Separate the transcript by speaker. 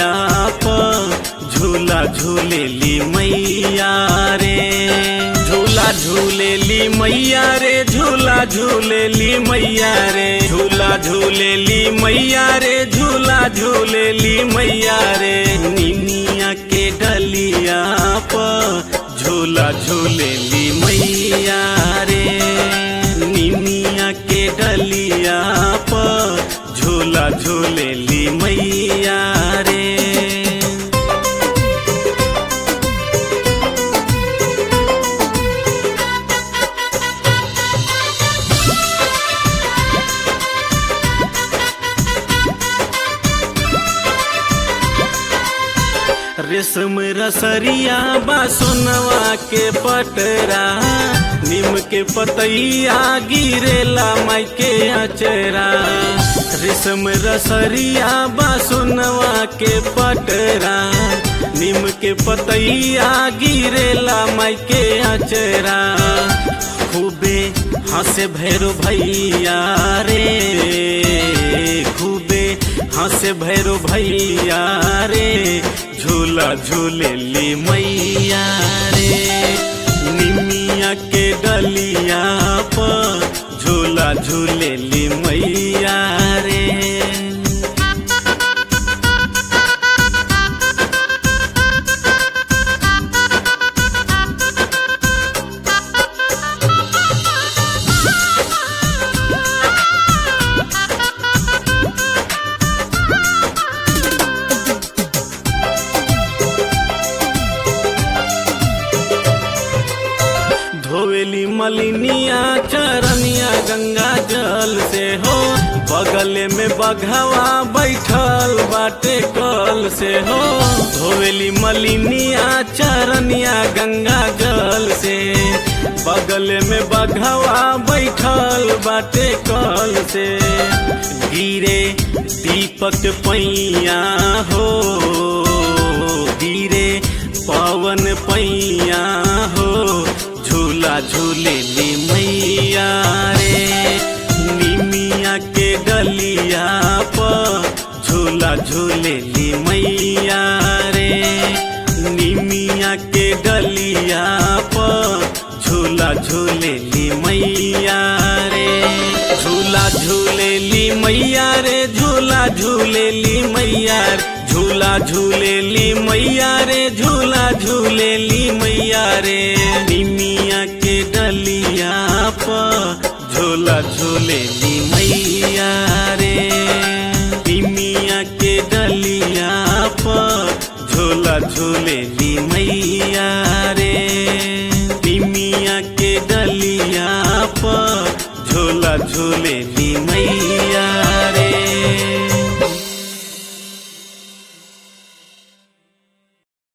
Speaker 1: डलिया प झूला झूलेली मैया रे झूला झूलेली मैया रे झूला झूलेली मैया रे झूला झूलेली मैया रे झूला झूलेली मैया रे निमिया के डलिया प झूला झूलेली मैया रे निमिया के डलिया प झूला झूलेली मैया रे रेशम रसरिया बा सोनवा के पटरा नीम के पतैया गिरेला माई के अचरा रेशम रसरिया बा सोनवा के पटरा नीम के पतैया गिरेला माई के अचरा खूबे हंसे भैरो भैया रे खूबे हंसे भैरो भैया रे झूला झूलेली मैया रे निमिया के डलिया प झूला झूलेली मैया रे धोवेली मलिनिया चरनिया गंगा जल से हो बगल में बघवा बैठल बाटे कल से हो धोवेली मलिनिया चरनिया गंगा जल से बगल में बघवा बैठल बाटे कल से गिरे दीपक पैया हो गिरे पवन पैया हो झूला झूलेली मैया रे निमिया के डलिया प झूला झूलेली मैया रे निमिया के डलिया प झूला झूलेली मैया रे झूला झूलेली मैया रे झूला झूलेली मैया रे झूला झूलेली मैया रे झूला झूलेली मैया रे निमिया के डलिया प झूला झूलेली मैया रे निमिया के डलिया प झूला झूलेली मैया